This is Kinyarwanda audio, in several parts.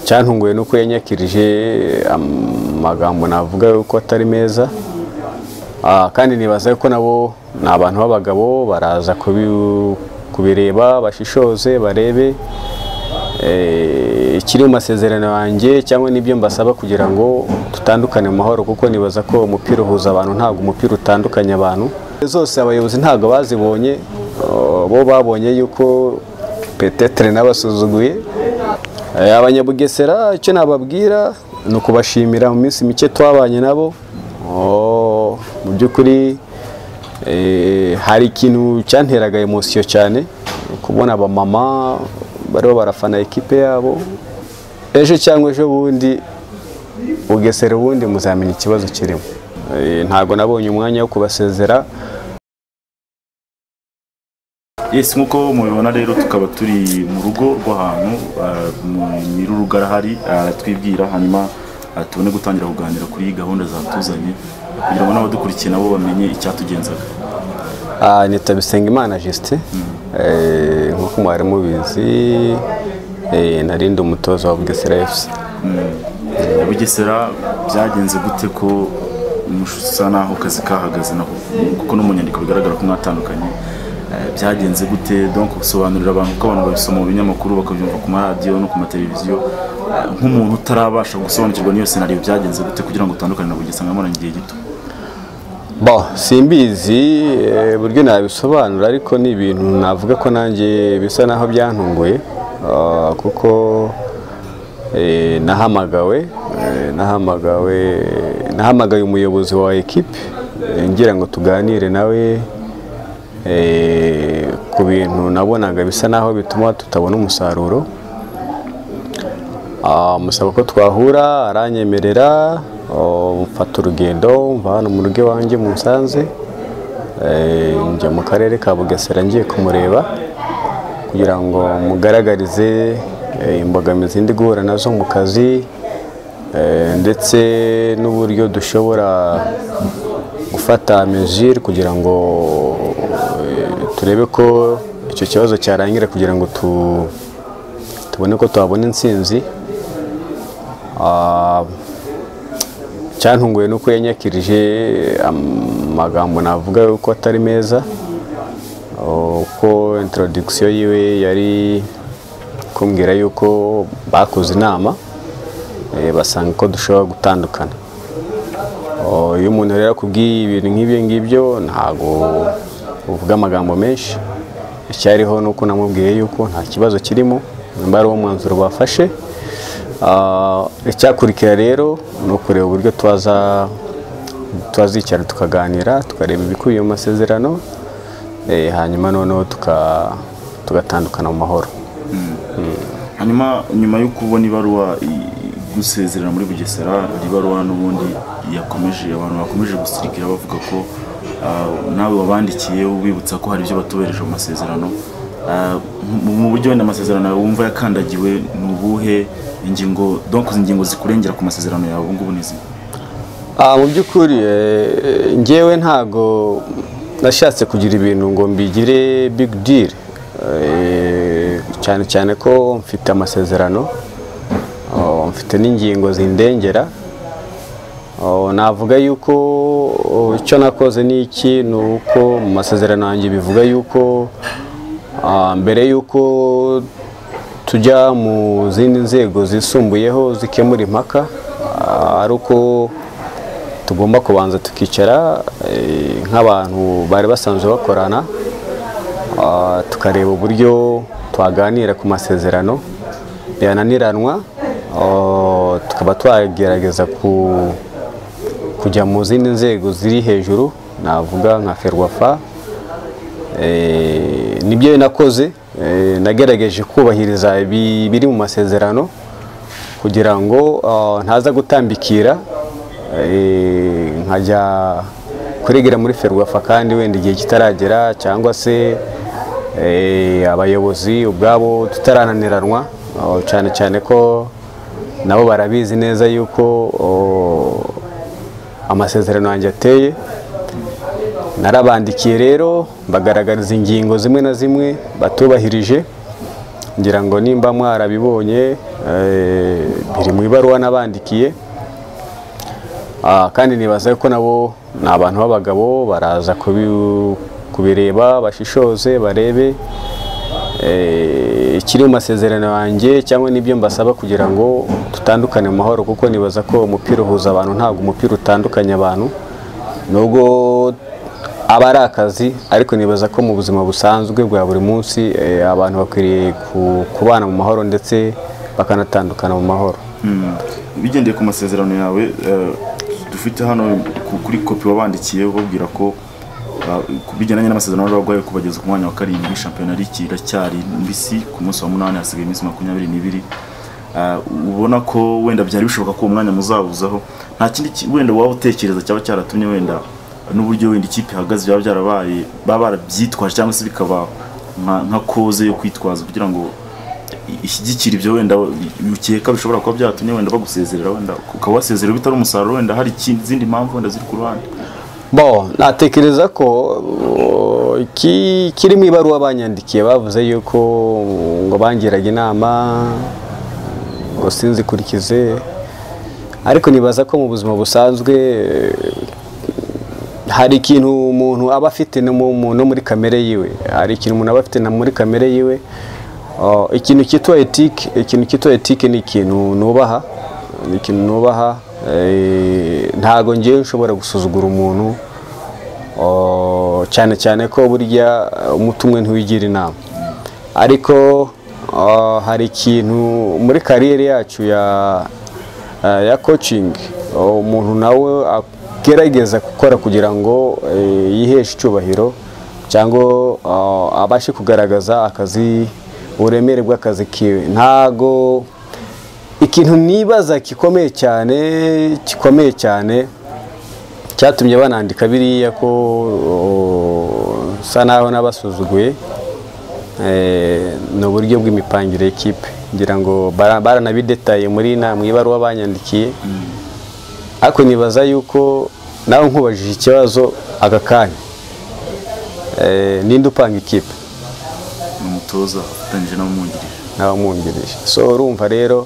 cyantunguye nuko yanyakirije amagambo navuga yuko atari meza kandi nibaza ko nabo ni abantu b'abagabo baraza kubireba bashishoze barebe ikiri mu masezerano yanjye cyangwa n'ibyo mbasaba kugira ngo dutandukane mu mahoro kuko nibaza ko umupira uhuza abantu ntabwo umupira utandukanya abantu zose abayobozi ntabwo bazibonye bo babonye yuko petetere n'abasuzuguye abanyabugesera icyo nababwira ni ukubashimira mu minsi mike twabanye nabo mu by'ukuri hari ikintu cyanteraga emosiyo cyane kubona abamama bariho barafana ekipe yabo ejo cyangwa ejo bundi bugesera ubundi muzamenya ikibazo kirimo ntabwo nabonye umwanya wo kubasezera ese nk'uko mubibona rero tukaba turi mu rugo rw'ahantu nyir'urugo arahari aratwibwira hanyuma tubone gutangira kuganira kuri gahunda zatuzanye kugira ngo n'abadukurikiye nabo bamenye icyatugenzaga nitwa Bisengimana Justin nk'uko mwari mubizi narinde umutoza wa bugesera efuse bugesera byagenze gute ko musa naho kazi kahagaze naho kuko no mu nyandiko bigaragara ko mwatandukanye byagenze gute donc gusobanurira abantu ko abantu babisoma mu binyamakuru bakabyumva ku maradiyo no ku mateleviziyo nk'umuntu utarabasha gusobanukirwa n'iyo senariyo byagenze gute kugira ngo utandukane na bugesera nkamara igihe gito bo simbizi buryo nabisobanura ariko ni ibintu navuga ko nanjye bisa naho byantunguye kuko nahamagawe nahamagawe nahamagaye umuyobozi wa ekipe ngira ngo tuganire nawe ku bintu nabonaga bisa naho bituma tutabona umusaruro musaba ko twahura aranyemerera mfata urugendo mva hano mu rugo iwanjye musanze njya mu karere ka bugesera ngiye kumureba kugira ngo mugaragarize imbogamizi ndi guhura nazo mu kazi ndetse n'uburyo dushobora gufata mejire kugira ngo turebe ko icyo kibazo cyarangira kugira ngo tubone ko twabona intsinzi cyantunguye nuko yanyakirije amagambo navuga yuko atari meza uko intorodikisiyo yiwe yari kumbwira yuko bakoze inama basanga ko dushobora gutandukana iyo umuntu rero akubwiye ibintu nk'ibyo ngibyo ntabwo uvuga amagambo menshi icyariho ni uko namubwiye yuko nta kibazo kirimo nimba ari uwo mwanzuro bafashe icyakurikira rero ni ukureba uburyo twazicara tukaganira tukareba ibikubiye mu masezerano hanyuma noneho tugatandukana mu mahoro hanyuma nyuma yo kubona ibaruwa gusezerera muri bugesera ibaruwa n'ubundi yakomeje abantu bakomeje gusirikira bavuga ko nawe wabandikiye ubibutsa ko hari ibyo batubereje mu masezerano mu buryo wenda amasezerano yawe wumva yakandagiwe ni ubuhe ingingo donko ingingo zikurengera ku masezerano yawe ubu ngubu ni izi mu by'ukuri ngewe ntago nashatse kugira ibintu ngo mbigire bigi diri cyane cyane ko mfite amasezerano mfite n'ingingo zindengera navuga yuko icyo nakoze ni iki ni uko mu masezerano yanjye bivuga yuko mbere y'uko tujya mu zindi nzego zisumbuyeho zikemura impaka ari uko tugomba kubanza tukicara nk'abantu bari basanzwe bakorana tukareba uburyo twaganira ku masezerano yananiranwa tukaba twagerageza kujya mu zindi nzego ziri hejuru navuga nka ferwafa nibyo nakoze nagerageje kubahiriza biri mu masezerano kugira ngo ntaza gutambikira nkajya kuregera muri ferwafa kandi wenda igihe kitaragera cyangwa se abayobozi ubwabo tutarananiranwa cyane cyane ko nabo barabizi neza yuko amasezerano yanjye ateye narabandikiye rero bagaragariza ingingo zimwe na zimwe batubahirije ngira ngo nimba mwarabibonye eh, biri mu ibaruwa nabandikiye Ah, kandi nibaza ko nabo ni abantu b'abagabo baraza kubi- kubireba bashishoze barebe eh, ikiri mu masezerano yanjye cyangwa n'ibyo mbasaba kugira ngo dutandukane mu mahoro kuko nibaza ko umupira uhuza abantu ntabwo umupira utandukanya abantu nubwo aba ari akazi ariko nibaza ko mu buzima busanzwe bwa buri munsi eh, abantu bakwiriye ku- kubana mu mahoro ndetse bakanatandukana mu mahoro Mm. bigendeye ku masezerano yawe eh, dufite hano ku- kuri kopi wabandikiye ubabwira ko ah, ku bijyanye n'amasezerano y'abarwayi kubageza ku mwanya wa karindwi shampiyona ligi iracyari mbisi ku munsi wa munani hasigaye iminsi makumyabiri n'ibiri Ah, ubona ko wenda byari bishoboka ko uwo mwanya muzawuzaho nta kindi ki- wenda waba utekereza cyaba cyaratumye wenda n'uburyo wenda ikipe ihagaze byaba byarabaye baba barabyitwaje cyangwa se bikaba nka nka koze yo kwitwaza kugira ngo ishyigikira ibyo wenda bikeka bishobora kuba byatumye wenda bagusezerera wenda ukaba wasezerera bitari umusaruro wenda hari ikindi- izindi mpamvu wenda ziri ku ruhande Bo, natekereza ko uh, iki kiri mu ibaruwa banyandikiye bavuze yuko ngo bangiraga inama ngo sinzikurikize ariko nibaza ko mu buzima busanzwe eh, hari ikintu umuntu aba afite no mu- mu- no muri kamere yiwe hari ikintu umuntu aba afite na muri kamere yiwe Uh, ikintu cyitwa etike ikintu cyitwa etike ni ikintu nubaha ni ikintu nubaha eh, ntago ngewe nshobora gusuzugura umuntu uh, cyane cyane ko burya uh, umutumwe ntiwigira inama ariko uh, hari ikintu muri kariyeri yacu ya eh, ya coaching uh, umuntu nawe agerageza gukora kugira ngo eh, yiheshe icyubahiro cyangwa uh, abashe kugaragaza akazi uburemere bw'akazi kiwe ntago ikintu nibaza gikomeye cyane gikomeye cyane cyatumye banandika biriya ko uh, nsa naho n'abasuzuguye Eh, ni uburyo bw'imipangire y'ikipe ngira ngo bara- baranabidetaye muri na mu ibaruwa banyandikiye ariko nibaza yuko nawe nkubajije ikibazo aka kanya Eh, ninde upanga ikipe ni umutoza afatanyije n'abamwungirije n'abamwungirije so urumva rero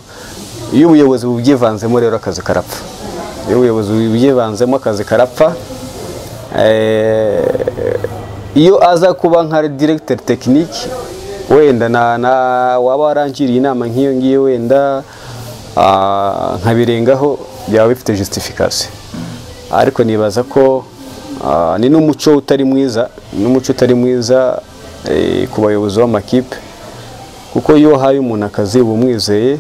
iyo ubuyobozi bubyivanzemo rero akazi karapfa iyo ubuyobozi bubyivanzemo akazi karapfa Eh, iyo aza kuba nka diregiteri tekiniki wenda na- na- waba warangiriye inama nk'iyo ngiyo wenda ah, nkabirengaho byaba bifite justifikasiyo ariko nibaza ko ah, ni n'umuco utari mwiza ni n'umuco utari mwiza eh, ku bayobozi b'amakipe kuko iyo uhaye umuntu akazi uba umwizeye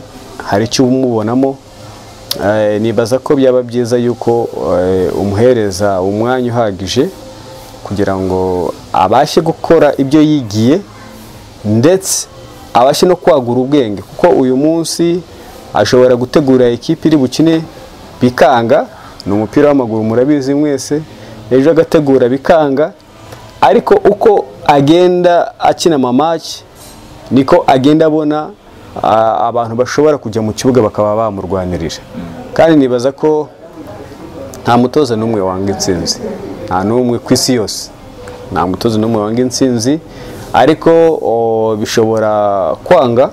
hari icyo umubonamo Eh, nibaza ko byaba byiza yuko eh, umuhereza umwanya uhagije kugira ngo abashe gukora ibyo yigiye ndetse abashe no kwagura ubwenge kuko uyu munsi ashobora gutegura ikipe iri bukine bikanga ni umupira w'amaguru murabizi mwese ejo agategura bikanga ariko uko agenda akina amamaki niko agenda abona ah, abantu bashobora kujya mu kibuga bakaba bamurwanirira kandi nibaza ko nta mutoza n'umwe wanga intsinzi nta n'umwe ku isi yose nta mutoza n'umwe wanga intsinzi ariko o, bishobora kwanga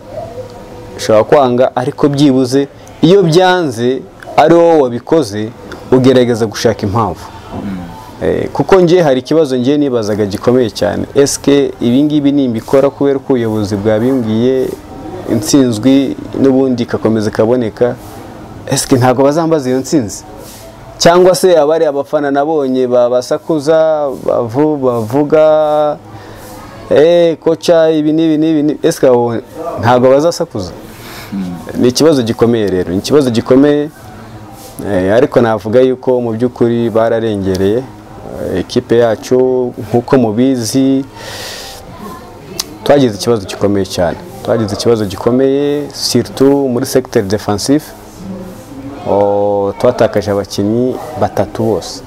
bishobora kwanga ariko byibuze iyo byanze ari wowe wabikoze ugerageza gushaka impamvu Eh, kuko ngiye hari ikibazo ngiye nibazaga gikomeye cyane esike ibingibi nimbikora kubera ko ubuyobozi bwabimbwiye intsinzwi n'ubundi ikakomeza ikaboneka esike ntabwo bazambaza iyo ntsinzi cyangwa se abari abafana nabonye babasakuza bavu- bavuga eee koca ibi n'ibi n'ibi n'ibi." esike abo ntabwo bazasakuza ni ikibazo gikomeye rero ni ikibazo gikomeye Eh, ariko navuga yuko mu by'ukuri bararengereye Eh, ekipe yacu nk'uko mubizi twagize ikibazo gikomeye cyane twagize ikibazo gikomeye surtout muri secteur defensif Oh, twatakaje abakinnyi batatu bose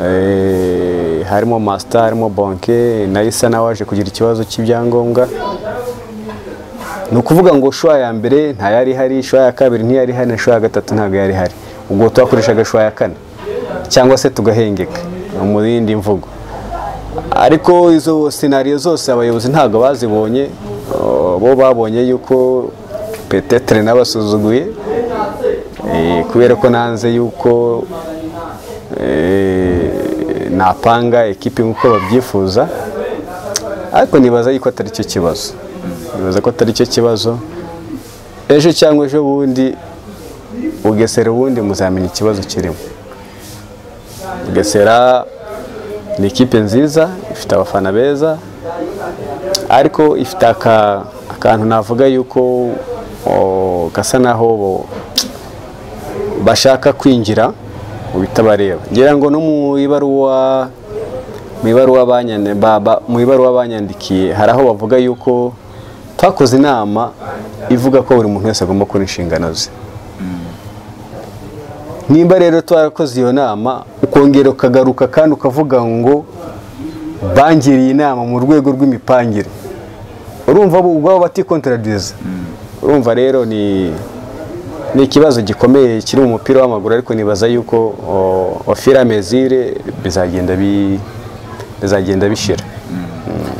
Eh, harimo master harimo bonke nayo isa nawe waje kugira ikibazo cy'ibyangombwa ni ukuvuga ngo shwa ya mbere ntayari ihari shwa ya kabiri ntiyari ihari shwa ya gatatu ntabwo yari ihari ubwo twakoreshaga shwa ya kane cyangwa se tugahengeka mu yindi mvugo ariko izo senariyo zose abayobozi ntabwo bazibonye Uh, bo babonye yuko petetere n'abasuzuguye eh, kubera ko nanze yuko eh, napanga ekipi nk'uko babyifuza ariko nibaza yuko atari cyo kibazo nibaza ko atari cyo kibazo ejo cyangwa ejo bundi bugesera ubundi muzamenya ikibazo kirimo bugesera ni ikipe nziza ifite abafana beza ariko ifite aka- akantu navuga yuko o, gasa naho bo- bashaka kwinjira mu bitabareba ngira ngo no mu ibaruwa mu ibaruwa banyane- ba- ba- mu ibaruwa banyandikiye hari aho bavuga yuko twakoze inama ivuga ko buri muntu wese agomba kubona inshingano ze nimba rero twarakoze iyo nama ukongera ukagaruka kandi ukavuga ngo bangiriye inama mu rwego rw'imipangire urumva bo ubwabo batikontradiriza urumva rero ni ni ikibazo gikomeye kiri mu mupira w'amaguru ariko nibaza yuko ofira mezire bizagenda bi- bizagenda bishira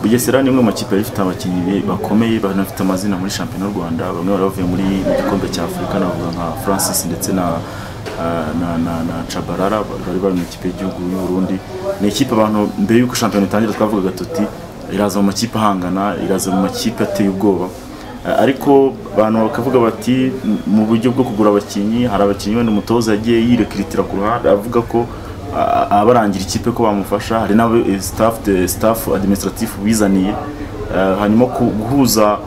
bugesera ni imwe mu makipe yari ifite abakinnyi be- bakomeye banafite amazina muri shampiyona y'u rwanda bamwe bari bavuye muri mu gikombe cya afurika navuga nka francis ndetse na ah, na na na cabarara bari bari mu ikipe y'igihugu y'u burundi ni ikipe abantu mbere y'uko shampiyona itangira twavugaga tuti iraza mu makipe ahangana iraza mu makipe ateye ubwoba Ah, ariko abantu bakavuga bati "M- mu buryo bwo kugura abakinnyi hari abakinnyi wenda umutoza yagiye yirekiritira ku ruhande avuga ko a- abarangira ikipe ko bamufasha hari n'abo eh, staff de staff administratif bizaniye Eh, hanyuma ku- guhuza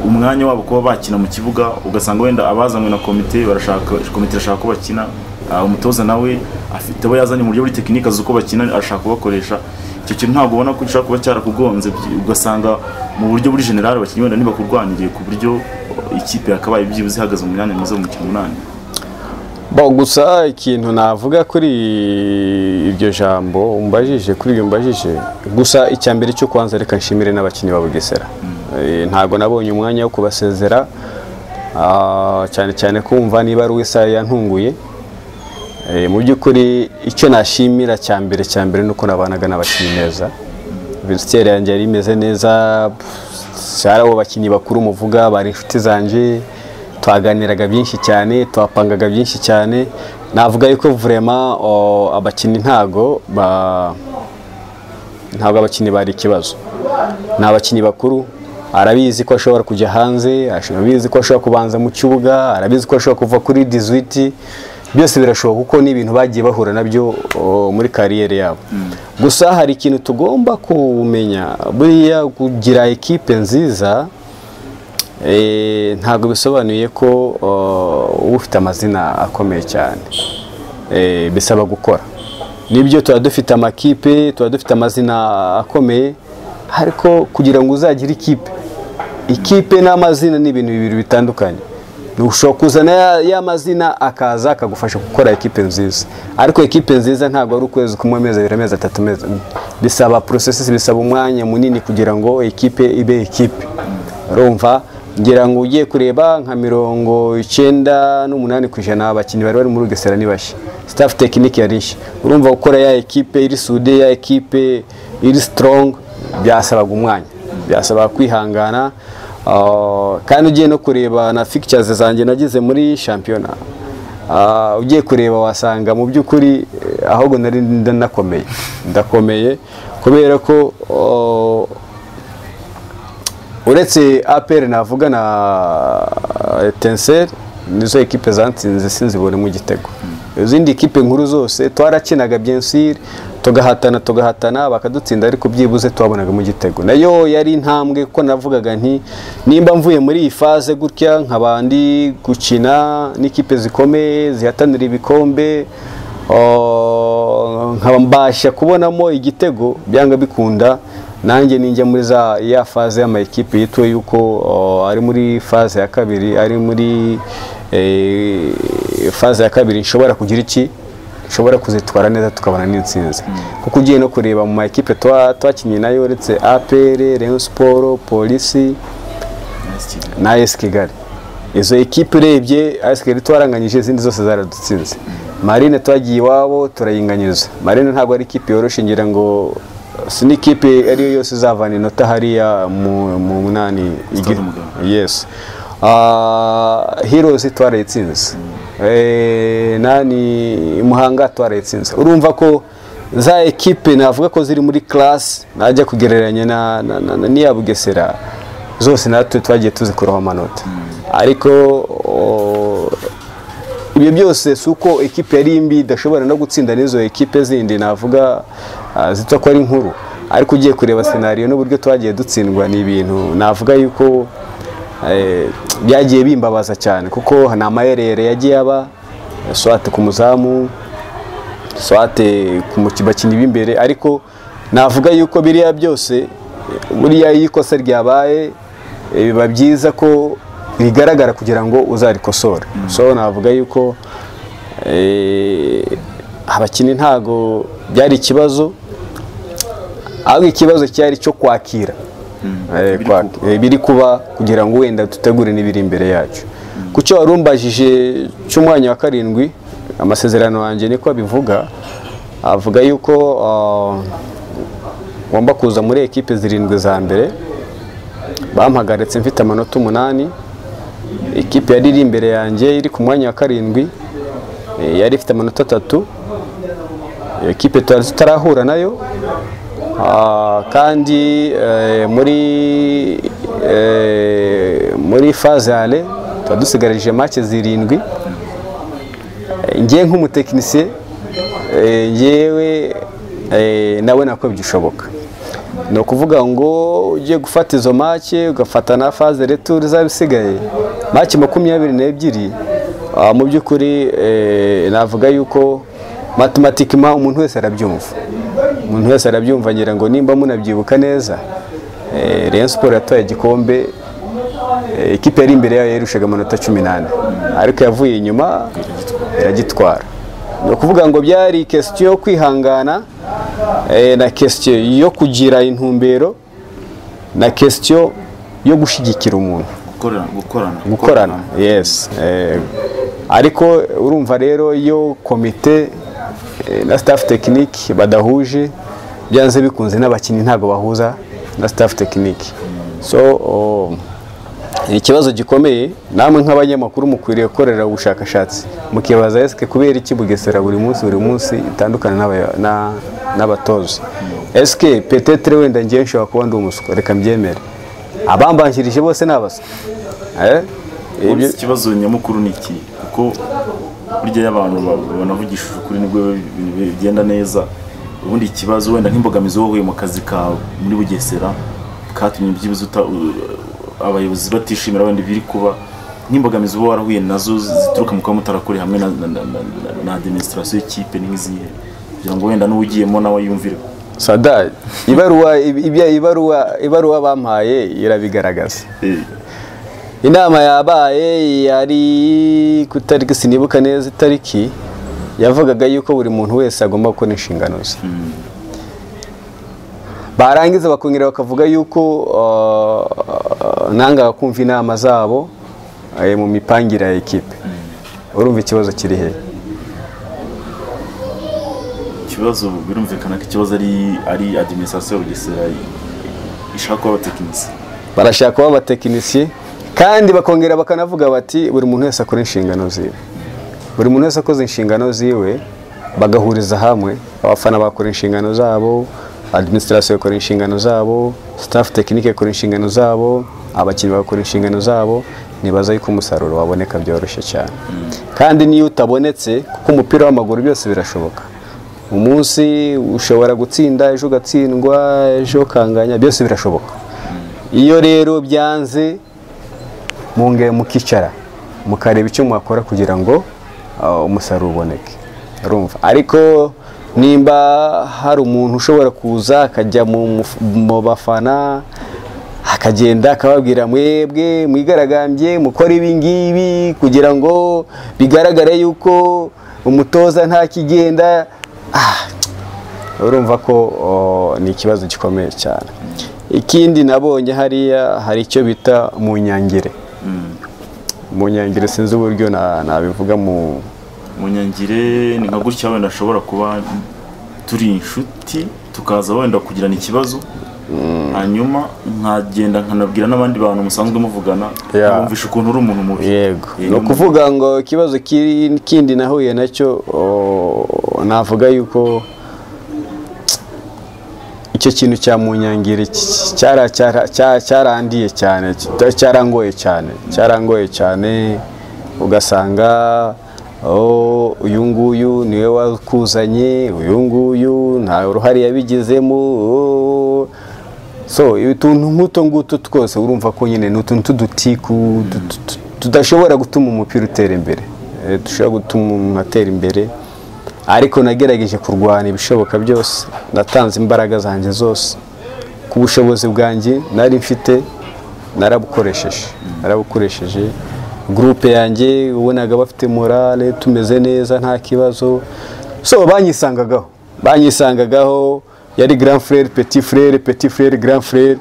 umwanya wabo kuba bakina mu kibuga ugasanga wenda abazanywe na komite barashaka komite irashaka ko bakina Ah, umutoza nawe afite abo yazanye mu buryo buri tekinike azi uko bakina arashaka kubakoresha icyo kintu ntabwo ubona ko gishobora kuba cyarakugonze byi- ugasanga mu buryo buri generale abakinnyi wenda ntibakurwaniriye ku buryo ikipe yakabaye byibuze ihagaze mu myanya myiza mu mukino umunani Bo gusa ikintu navuga kuri iryo jambo umbajije kuri iryo mbajije gusa icya mbere cyo kwanza reka nshimire n'abakinnyi ba Bugesera Eh, ntabwo nabonye umwanya wo kubasezera ah, cyane cyane kumva niba ari isaha yantunguye Eh, mu by'ukuri icyo nashimira cya mbere cya mbere ni uko nabanaga n'abakinnyi neza vesiteri yanjye yari imeze neza pff, hari abo bakinnyi bakuru muvuga bari inshuti zanjye twaganiraga byinshi cyane twapangaga byinshi cyane navuga yuko vurema o, abakinnyi ntago ba- ntabwo abakinnyi bari ikibazo ni abakinnyi bakuru arabizi ko ashobora kujya hanze arabizi ko ashobora kubanza mu kibuga arabizi ko ashobora kuva kuri dizwiti byose birashoboka kuko ni ibintu bagiye bahura nabyo o, muri kariyeri yabo gusa hari ikintu tugomba kumenya buriya kugira ekipe nziza Eh, ntabwo bisobanuye ko uh, ufite amazina akomeye cyane Eh, bisaba gukora nibyo tuba dufite amakipe tuba dufite amazina akomeye ariko kugira ngo uzagire ikipe ikipe n'amazina ni ibintu bibiri bitandukanye ushobora kuzana ya- ya mazina akaza akagufasha gukora ekipe nziza ariko ekipe nziza ntabwo ari ukwezi kumwe amezi abiri amezi atatu amezi ane. bisaba porosesi bisaba umwanya munini kugira ngo ekipe ibe ekipe urumva ngira ngo ugiye kureba nka mirongo icyenda n'umunani ku ijana abakinnyi bari bari muri Bugesera ni bashya staff tekinike yari nshya urumva gukora ya ekipe iri sude ya ekipe iri strong byasabaga umwanya byasabaga kwihangana ah, kandi ugiye no kureba na fixtures zanjye nagize muri shampiyona Ah, ugiye kureba wasanga mu by'ukuri eh, ahubwo nari ndanakomeye ndakomeye kubera ko oh, uretse apr navuga na tenseri nizo ekipe zatsinze sinzibonemo igitego izindi ekipe nkuru zose twarakinaga byensiri tugahatana tugahatana bakadutsinda ariko byibuze twabonagamo igitego nayo yari intambwe kuko navugaga nti nimba mvuye muri iyi faze gutya nkabandi gukina n'ikipe zikomeye zihatanira ibikombe Oh, nkaba mbasha kubonamo igitego byanga bikunda nanjye ninjya muri za ya faze y'amakipe yituwe yuko oh, ari muri faze ya kabiri ari muri eh, faze ya kabiri nshobora kugira iki nshobora kuzitwara neza tukabona n'intsinzi kuko ugiye no kureba mu makipe twa- twakinnye nayo uretse APR Rayon Sport Polisi Nice kigali. na AS Kigali izo ekipe urebye AS Kigali twaranganyije izindi zose zaradutsinze Marine twagiye iwabo turayinganyiriza Marine ntabwo ari ikipe yoroshye ngira ngo si n'ikipe iyo ariyo yose izavana inota hariya mu mu munani Stade Umuganda. yesi hirozi twarayitsinze Eh, nani muhanga twarayitsinze urumva ko za ekipe navuga ko ziri muri class najya kugereranya na na- na- na- n'iya bugesera zose natwe twagiye tuzikuraho amanota ariko o, ibyo byose si uko ekipe yari mbi idashobora no gutsinda n'izo ekipe zindi navuga ah, zitwa ko ari nkuru ariko ugiye kureba senariyo n'uburyo twagiye dutsindwa ni ibintu navuga yuko eh, byagiye bimbabaza cyane kuko ni amayerere yagiye aba swate ku muzamu swate ku muki- bakinnyi b'imbere ariko navuga yuko biriya byose buriya iyo ikosa ryabaye eh, biba byiza ko rigaragara kugira ngo uzarikosore so navuga yuko eh, abakinnyi ntago byari ikibazo ahubwo ikibazo cyari cyo kwakira Eh, ibiri kwak- eh, ibiri kuba kugira ngo wenda dutegure n'ibiri imbere yacu ku cyo wari umbajije cy'umwanya wa karindwi amasezerano yanjye niko abivuga avuga yuko ah, ngomba kuza muri ekipe zirindwi za mbere bampagaritse mfite amanota umunani ikipe yari iri imbere yanjye iri ku mwanya wa karindwi eh, yari ifite amanota atatu iyo kipe tutari tutarahura nayo Ah, kandi eh, muri eh, muri faze ale tuba dusigarije make zirindwi Eh, njye nk'umutekinisiye eh, njyewe eh, nawe nako bishoboka ni ukuvuga ngo ugiye gufata izo make ugafata na faze retour izaba isigaye make makumyabiri n'ebyiri ah, mu by'ukuri eh, navuga yuko matematikima umuntu wese arabyumva umuntu wese arabyumva ngira ngo nimba munabyibuka neza eh, Rayon Sport yataye igikombe eh, ikipe yari imbere yayo yarushaga amanota cumi n'ane ariko yavuye inyuma iragitwara ni ukuvuga ngo byari kesitiyo yo kwihangana eh, na kesitiyo yo kugira intumbero na kesitiyo yo gushyigikira umuntu gukorana gukorana gukorana yes Eh, ariko urumva rero iyo komite eh, na staff tekiniki badahuje byanze bikunze n'abakinnyi ntabwo bahuza na staff tekiniki so oh, ni ikibazo gikomeye namwe nk'abanyamakuru mukwiriye gukorera ubushakashatsi mukibaza esike kubera iki bugesera buri munsi buri munsi itandukana n'abaya- na- n'abatoza esike petetere wenda ngewe nshobora kuba ndi umuswa reka mbyemere abambanjirije bose ni abaswa Eh? Ubwo Ibyo- ikibazo nyamukuru ni iki kuko burya iyo abantu ba- banavugishije ukuri nibwo ibintu bigenda neza ubundi ikibazo wenda nk'imbogamizi wowe mu kazi kawe muri bugesera katumye byibuze uta- u- abayobozi batishimira wenda ibiri kuba nk'imbogamizi uba warahuye nazo zituruka mu kuba mutarakore hamwe na, na, na, na, na- na administration y'ikipe n'izihe kugira ngo wenda n'uwugiyemo nawe yumvire sadari ibaruwa ibya ibaruwa ibaruwa bampaye irabigaragaza Eh, inama yabaye yari ku itariki sinibuka neza itariki yavugaga yuko buri muntu wese agomba gukora inshingano ze barangiza bakongera bakavuga yuko uh, nangaga kumva inama zabo eh, mu mipangire ya ekipe urumva ikibazo kiri hehe ikibazo birumvikana ko ikibazo ari ari administration ya bugesera ishaka kuba abatekinisiye barashaka kuba abatekinisiye kandi bakongera bakanavuga bati buri muntu wese akora inshingano ziwe buri muntu wese akoze inshingano ziwe bagahuriza hamwe abafana bakora inshingano zabo administration ikora inshingano zabo staff tekinike ikora inshingano zabo abakinnyi bagakora inshingano zabo nibaza yuko umusaruro waboneka byoroshye cyane kandi n'iyo utabonetse kuko umupira w'amaguru byose birashoboka umunsi ushobora gutsinda ejo ugatsindwa ejo ukanganya byose birashoboka iyo rero byanze mungeye mukicara mukareba icyo mwakora kugira ngo ah, umusaruro uboneke urumva ariko nimba hari umuntu ushobora kuza akajya mu muf- mu bafana akagenda akababwira mwebwe mwigaragambye mukora ibi ngibi kugira ngo bigaragare yuko umutoza nta kigenda ah, urumva ko o, ni ikibazo gikomeye cyane ikindi nabonye hariya hari icyo bita mu nyangire mu nyangire sinzi uburyo na- nabivuga mu munyangire ni nka gutya wenda ashobora kuba turi inshuti tukaza wenda kugirana ikibazo hanyuma nkagenda nkanabwira n'abandi bantu musanzwe muvugana Yeah. bumvisha ukuntu uri umuntu mubi yego Eh, ni ukuvuga ngo ikibazo kiri- kindi nahuye nacyo o, navuga yuko icyo kintu cyamunyangire cy- cyara- cyara- cya- cyarandiye cyane kita- cyarangoye cyane cyarangoye cyane ugasanga o, uyu nguyu niwe wakuzanye uyu nguyu nta uruhare yabigizemo o, so utuntu nk'utu ngutu twose urumva ko nyine ni utuntu tw'udutiku tu- tu- tu- tudashobora gutuma umupira utera imbere Eh, dushobora gutuma umuntu atera imbere ariko nagerageje kurwana ibishoboka byose natanze imbaraga zanjye zose ku bushobozi bwanjye nari mfite narabukoresheje narabukoresheje gurupe yanjye ubonaga bafite morale tumeze neza nta kibazo so banyisangagaho banyisangagaho yari grand frere petit frere petit frere grand frere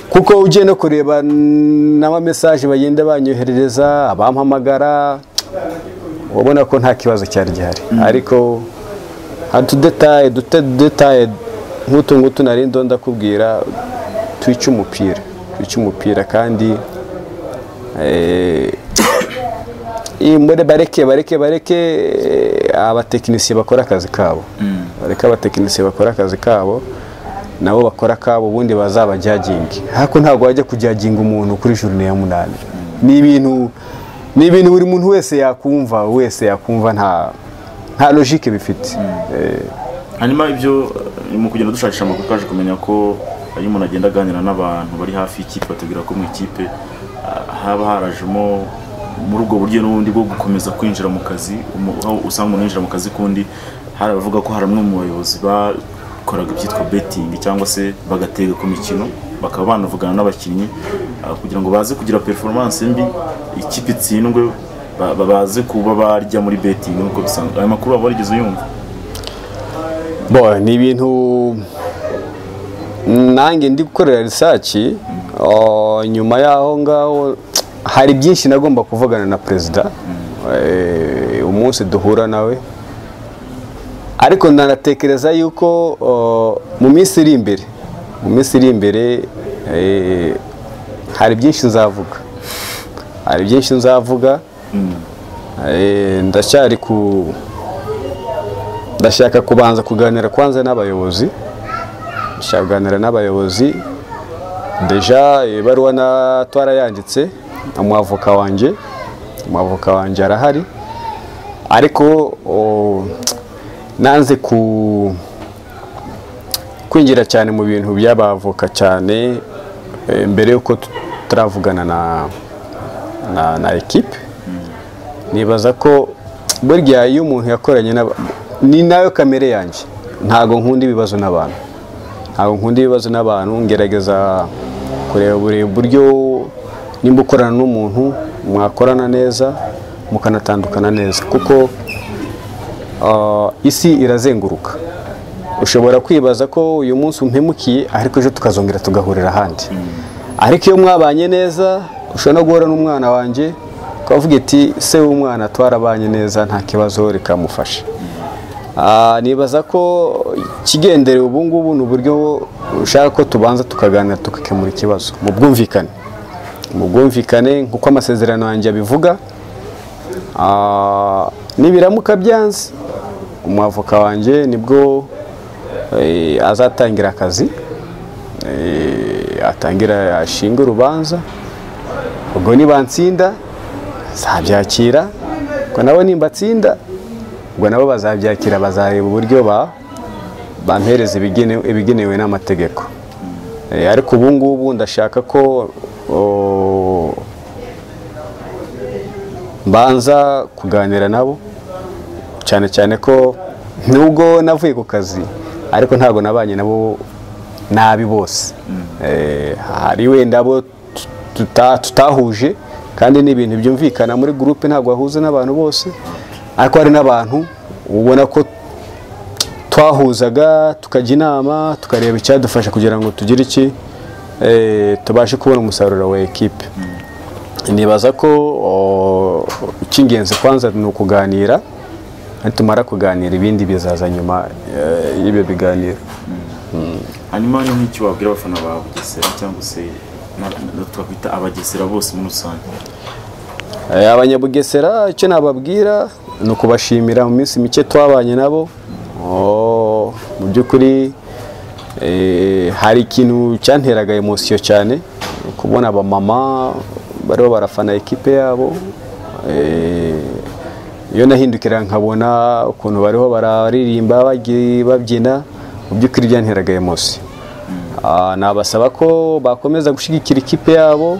kuko ugiye no kureba n'amamesaje bagenda banyoherereza abampamagara ubona ko nta kibazo cyari gihari ariko hari udutaye dutaye nk'utu ngutu nari ndo ndakubwira twica umupira twica umupira kandi eh, iyi muri bareke bareke bareke eh, abatekinisiye bakora akazi kabo bareke abatekinisiye bakora akazi kabo nabo bakora akabo ubundi bazabajyaginge ariko ntabwo wajya kujyaginga umuntu kuri jurine ya munani ni ibintu ni ibintu buri muntu wese yakumva wese yakumva nta nta logike bifite Eh, hanyuma ibyo eh, mu kugenda dushakisha amakuru twaje kumenya ko iyo umuntu agenda aganira n'abantu bari hafi y'ikipe batubwira ko mu ikipe ah, haba harajemo muri ubwo buryo n'ubundi bwo gukomeza kwinjira mu kazi umu- aho usanga umuntu yinjira mu kazi kundi hari abavuga ko hari bamwe mu bayobozi bakoraga ibyitwa betingi cyangwa se bagatega ku mikino bakaba banavugana n'abakinnyi ah, kugira ngo baze kugira performance mbi ikipe itsindwe ba- ba- baze kuba barya muri betingi nk'uko bisanzwe aya makuru waba warigeze uyumva bo ni ibintu nanjye ndi gukorera risaci nyuma y'aho ngaho hari byinshi nagomba kuvugana na perezida eh, umunsi duhura nawe ariko nanatekereza yuko o, mu minsi iri imbere mu minsi iri imbere eh, hari byinshi nzavuga hari byinshi nzavuga Eh, ndacyari ku ndashaka kubanza kuganira kwanza n'abayobozi ndashaka kuganira n'abayobozi deja ibaruwa na twarayanditse umwavoka wanjye umwavoka wanjye arahari ariko o, nanze ku kwinjira cyane mu bintu by'abavoka cyane eh, mbere y'uko tutaravugana na na, na ekipe nibaza ko burya iyo umuntu yakoranye n'aba- ni nayo kamere yanjye ntabwo nkunda ibibazo n'abantu ntabwo nkunda ibibazo n'abantu ngerageza kureba buri buryo nimba ukorana n'umuntu mwakorana neza mukanatandukana neza kuko ah, isi irazenguruka ushobora kwibaza ko uyu munsi umpemukiye ariko ejo tukazongera tugahurira ahandi ariko iyo mwabanye neza ushobora no guhura n'umwana wanjye ukavuga iti se w'umwana twarabanye neza nta kibazo reka mufashe Ah, nibaza ko ikigenderewe ubu ngubu ni uburyo ushaka ko tubanza tukaganira tugakemura ikibazo mu bwumvikane mu bwumvikane nk'uko amasezerano yanjye abivuga Ah, nibiramuka byanze umwavoka wanjye nibwo eh, azatangira akazi eh, atangira ashinga urubanza ubwo nibansinda nzabyakira ubwo nabo nimbatsinda ubwo nabo bazabyakira bazareba uburyo ba bampereza ibigene- ibigenewe n'amategeko Eh, ariko ubu ngubu ndashaka ko o, mbanza kuganira nabo cyane cyane ko nubwo navuye ku kazi ariko ntabwo nabanye nabo nabi bose Eh, hari wenda abo tuta- tutahuje kandi ni ibintu byumvikana muri gurupe ntabwo wahuza n'abantu bose ariko hari n'abantu ubona ko twahuzaga tukajya inama tukareba icyadufasha kugira ngo tugire iki eh, tubashe kubona umusaruro wa ekipe nibaza ko o, icy'ingenzi kwanza ni ukuganira nitumara kuganira ibindi bizaza nyuma eh, y'ibyo biganiro hanyuma ni nk'icyo wabwira abafana ba bugesera cyangwa se na- na- twakwita abagesera bose muri rusange Eh, abanyabugesera icyo nababwira ni ukubashimira mu minsi mike twabanye nabo Oh, mu by'ukuri eh, hari ikintu cyanteraga emosiyo cyane kubona abamama bariho barafana ekipe yabo Eh, iyo nahindukira nkabona ukuntu bariho bararirimba bagi- babyina mu by'ukuri byanteraga emosiyo Ah, nabasaba ko bakomeza gushyigikira ikipe yabo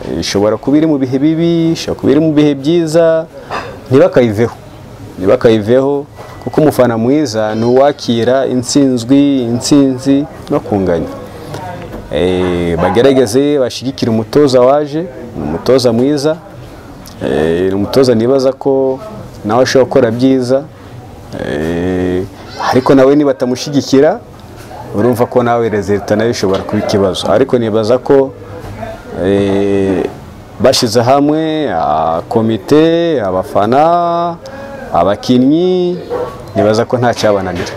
Eh, ishobora kuba iri mu bihe bibi ishobora kuba iri mu bihe byiza ntibakayiveho ntibakayiveho kuko umufana mwiza ni uwakira intsinzwi intsinzi no kunganya Eh, bagerageze bashyigikire umutoza waje ni umutoza mwiza Eh, ni umutoza nibaza ko nawe ashobora gukora byiza Eh, ariko nawe nibatamushyigikira urumva ko nawe rezilita nayo ishobora kuba ikibazo ariko nibaza ko eh, bashyize hamwe ah, komite abafana abakinnyi nibaza ko nta cyabananira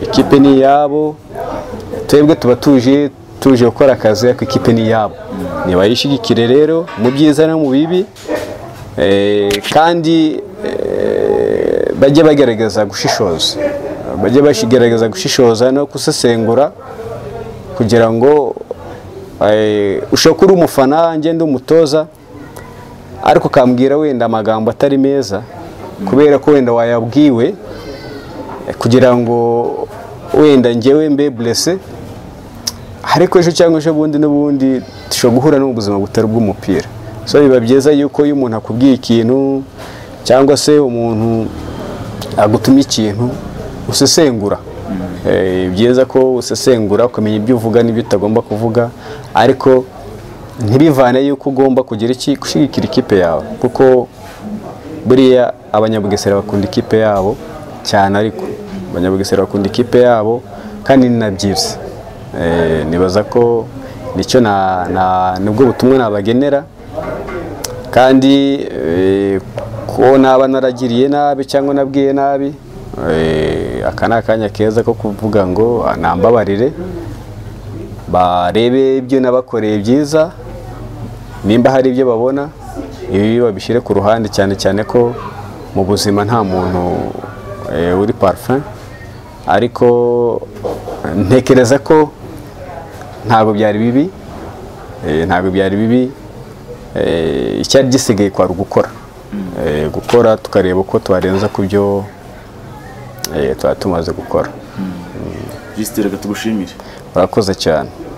ikipe ni iyabo twebwe tuba tuje tuje gukora akazi ariko ikipe ni iyabo nibayishyigikire rero mu byiza no mu bibi eh, kandi eh, bajye bagerageza gushishoza bajye bagerageza gushishoza no gusesengura kugira ngo eh, ushobora kuba uri umufana ngende umutoza ariko ukambwira wenda amagambo atari meza kubera ko wenda wayabwiwe eh, kugira ngo wenda ngewe mbe burese ariko ejo cyangwa ejo bundi n'ubundi dushobora guhura n'ubuzima butari bw'umupira so biba byiza yuko iyo umuntu akubwiye ikintu cyangwa se umuntu agutumye ikintu usesengura Eh, byiza ko usesengura ukamenya ibyo uvuga n'ibyo utagomba kuvuga ariko ntibivane yuko ugomba kugira iki gushyigikira ikipe yawe kuko buriya abanyabugesera bakunda ikipe yabo cyane ariko abanyabugesera bakunda ikipe yabo kandi ni na byiza Eh, nibaza ko nicyo na- na- nibwo butumwa nabagenera kandi eh, ko naba naragiriye nabi cyangwa nabwiye nabi eh, aka ni akanya keza ko kuvuga ngo "Ah, nambabarire barebe ibyo nabakoreye byiza nimba hari ibyo babona ibi babishyire ku ruhande cyane cyane ko mu buzima nta muntu eh, uri parfum ariko eh, ntekereza ko ntabwo byari bibi eh, ntabwo byari bibi eh, icyari gisigaye kwari ugukora Eh, gukora tukareba uko twarenza ku byo eh, tuba tumaze gukora jisitire tugushimire urakoze cyane